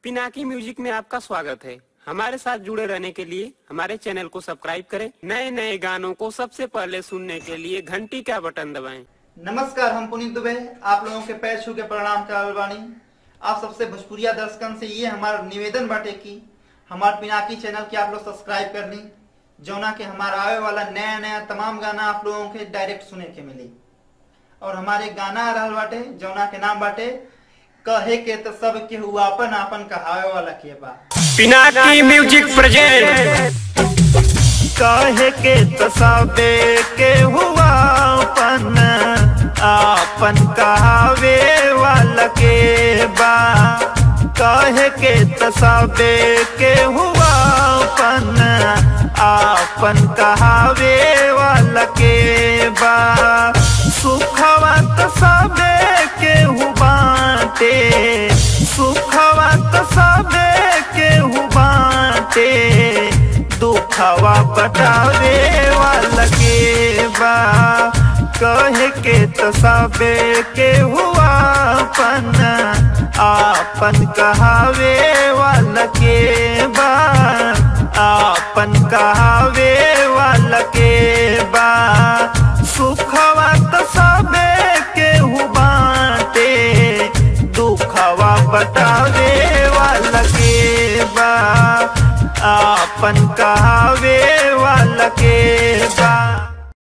Pinaki music में आपका स्वागत है हमारे साथ जुड़े रहने के लिए हमारे चैनल को सब्सक्राइब करें नए नए गानों को सबसे पहले सुनने के लिए घंटी का बटन दबाएं नमस्कार हम पुनीत दुबे आप लोगों के पैर छू के प्रणाम करल बानी आप सबसे भोजपुरिया दर्शकन से ये हमारा निवेदन बाटे की हमार पिनाकी चैनल के आप लोग सब्सक्राइब कर ली जौना के हमारा आवे वाला नया नया तमाम गाना आप लोगों के डायरेक्ट सुने के मिली और हमारे गाना आ रहल बाटे जौना के नाम बाटे कहे के तो सब के हुआ अपन आपन कहावे वाला के बा पिनाकी म्यूजिक प्रेजेंट काहे के तसाबे के हुआ अपन आपन कहावे वाला के बा काहे के तसाबे के हुआ अपन आपन कहावे वाला के बा सुखवा तसाबे के हु बाटे सुखवा तसाबे के हु बाटे दुखवा बटावे वाला के बा कहे के तो सबे के हुआ अपन आपन कहावे वाला के बा आपन कहावे वाला के बा सुखवा तो सबे के हु बाटे दुखवा बटावे वाला के बा आपन कहावे वाला के बा